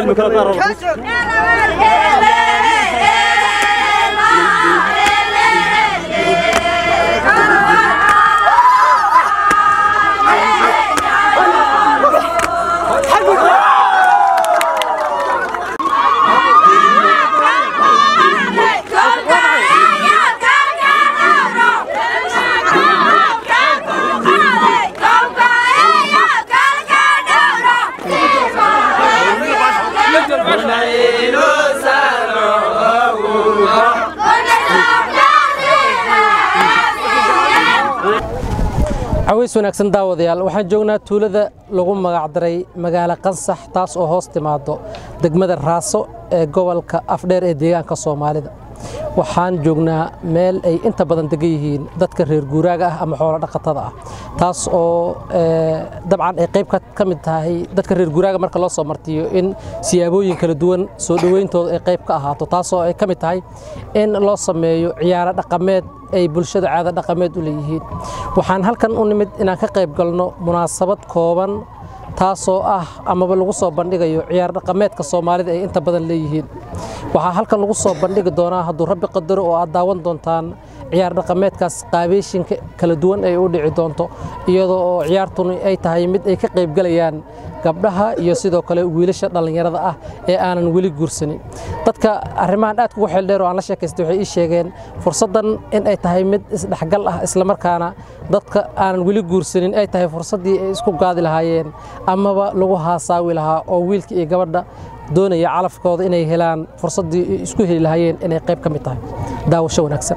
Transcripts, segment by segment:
kala qaar caways wanaagsan daawadayaal waxaan joognaa tuulada lagu magacdaray magaalo qansax taas oo hoos timaado degmada raaso ee gobolka afdheer ee deegaanka soomaalida waxaan joognaa meel ay inta badan degan yihiin dadka reer guuraaga ah ama xoolo dhaqatada ah taas oo dabcan ay qayb ka mid tahay dadka reer guuraaga marka loo soo martiyo in siyaabooyin kala duwan soo dhowayntooda ay qayb ka ahaato taasoo ay ka mid tahay in loo sameeyo ciyaaro dhaqameed ay bulshada caada dhaqameed u leeyihiin waxaan halkan u nimid inaan ka qayb galno munaasabad kooban taasoo ah amaba lagu soo bandhigayo ciyaar dhaqameedka soomaalida ay inta badan leeyihiin waxaa halkan lagu soo bandhigi doonaa hadduu rabbi qadaro oo aad daawan doontaan ciyaar dhaqameedkaas qaabeyshinka kala duwan ay u dhici doonto iyadoo oo ciyaartuni ay tahay mid ay ka qaybgalayaan gabdhaha iyo sidoo kale wiilasha dhallinyarada ah ee aanan weli guursanin dadka arrimahan aad kugu xeeldheer oo aan la sheekaystay waxay ii sheegeen fursaddan in ay tahay mid isdhexgal ah islamarkaana dadka aanan weli guursanin ay tahay fursaddii ay isku gaadi lahaayeen amaba lagu haasaawi lahaa oo wiilka iyo gabadha doonaya calafkooda inay helaan fursaddii isku heli lahaayeen inay qayb ka mid tahay daawasho wanaagsan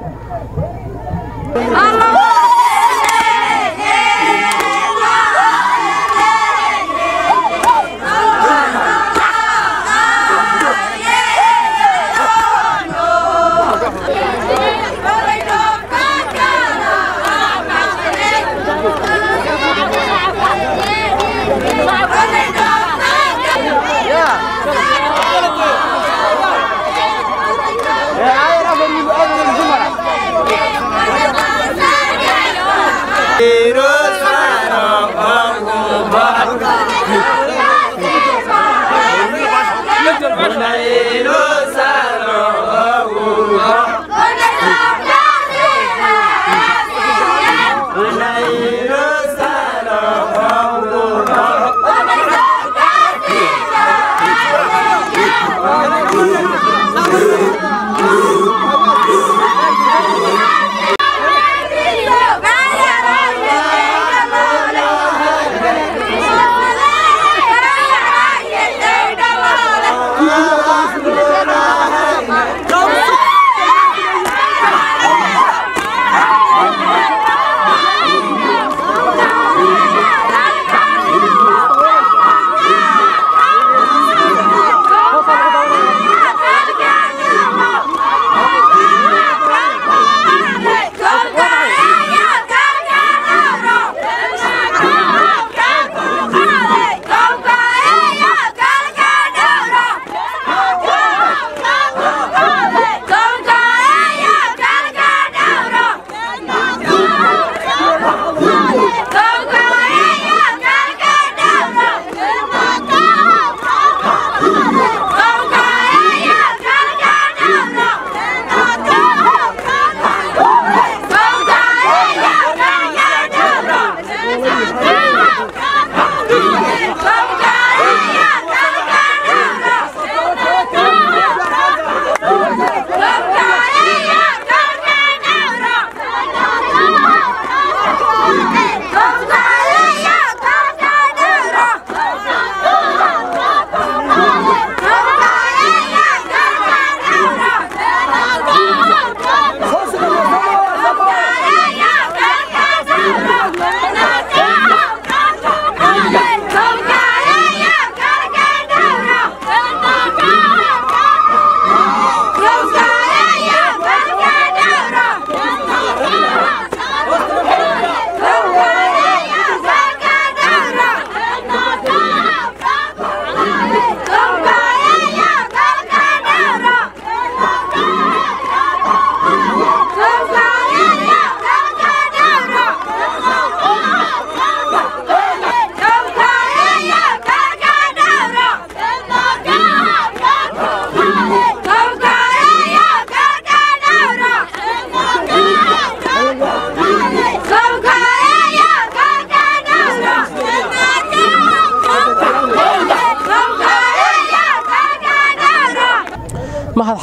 Yeah.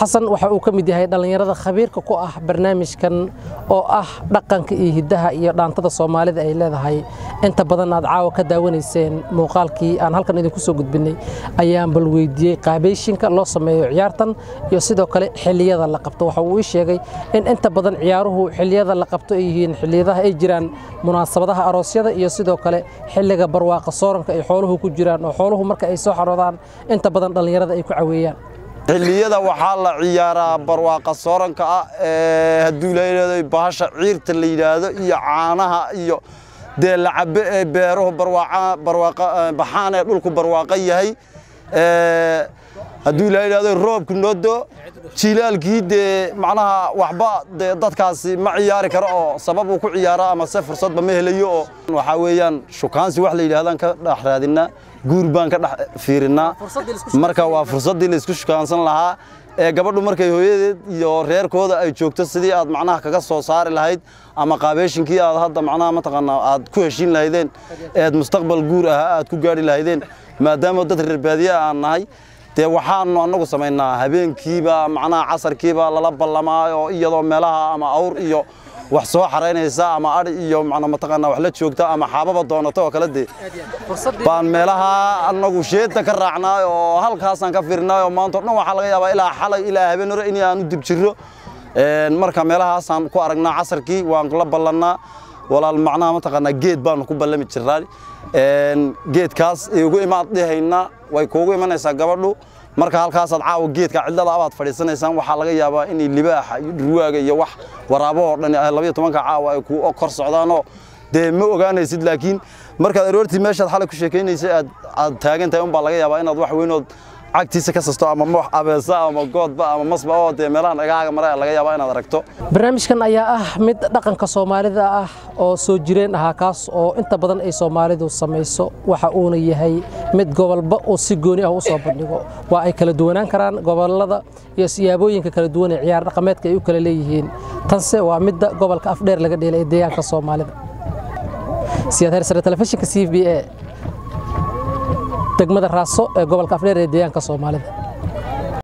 xasan waxa uu ka mid yahay dhallinyarada khabiirka ku ah barnaamijkan oo ah dhaqanka iyo hiddaha iyo dhaantada soomaalida ay leedahay inta badan aad caawa ka daawanayseen muuqaalkii aan halkan idinku soo gudbinay ayaan bal weydiiyey qaabeyshinka loo sameeyo ciyaartan iyo sidoo kale xilliyada la qabto waxa uu ii sheegay in inta badan ciyaaruhu xilliyada la qabto ay yihiin xilliyadaha ay jiraan munaasabadaha aroosyada iyo sidoo kale xilliga barwaaqa sooranka ay xooluhu ku jiraan oo xooluhu marka ay soo xaroodaan inta badan dhallinyarada ay ku caweeyaan xilliyada waxaa la ciyaaraa barwaaqa sooranka ah ee hadduu layidhahdo bahasha ciirta la yidhaahdo iyo caanaha iyo dee la cabe ee beeruhu barwaaqa baxaan ee dhulku barwaaqa yahay hadduu la yidhahdo roobku noodo jilaalkii dee macnaha waxba dee dadkaasi ma ciyaari karo oo sabab uu ku ciyaaro ama se fursadba ma helayo oo waxaa weeyaan shukaansi wax la yidhahdaan ka dhex raadinaa guur baan ka dhex fiirinnaa marka waa fursaddii laysku shukaansan lahaa ee gabadhu markay hooyadeed iyo reerkooda ay joogto sidii aad macnaha kaga soo saari lahayd ama qaabeeshinkii aad hadda macnaha mataqaanaa aad ku heshiin lahaydeen eed mustaqbal guur ahaa aad ku gaadhi lahaydeen maadaama dad reer baadiye aan nahay dee waxaanu annagu samaynaa habeenkiiba macnaha casarkiiba lala ballamaa oo iyadoo meelaha ama awr iyo wax soo xaraynaysa ama adhi iyo macna mataqaanaa wax la joogta ama xaababa doonato oo kale dee baan meelaha annagu sheedda ka raacnaa oo halkaasaan ka fiirnaa oo maanta o dhan waxaa laga yaabaa ilaa xalay ilaa habeen hore in aanu dib jirro marka meelahaasaan ku aragnaa casarkii waan la ballannaa walaal macnaha mataqaanaa geed baanu ku ballami jirnaa geedkaas ugu imaad dhihaynaa way kuugu imanaysaa gabadhu marka halkaasaad caawa geedka cidlada abaad fadhiisanaysaan waxaa laga yaabaa inay libaaxa iyo dhurwaaga iyo wax waraabahoo dhan labayo tobanka caawa ay ku kor socdaanoo dee ma ogaanaysid laakiin markaad aroortii meeshaad xalay ku sheekaynaysay aad aad taagan tahay unbaa laga yaabaa inaad wax weynood cagtiisa ka sasto ama moox abeesa ama goodba ama masba oo dee meelaha dhagahaaga mara laga yaabaa inaad aragto barnaamijkan ayaa ah mid dhaqanka soomaalida ah oo soo jireen ahaa kaas oo inta badan ay soomaalidu samayso waxa uuna yahay mid gobolba uu si gooni ah u soo bandhigo waa ay kala duwanaan karaan gobolada iyo siyaabooyinka kala duwan ee ciyaar dhaqameedka ay u kala leeyihiin tanse waa midda gobolka afdheer laga dheelay ee deegaanka soomaalida siyaad hersare telefishinka c b a degmada raaso ee gobolka afdheer ee deegaanka soomaalida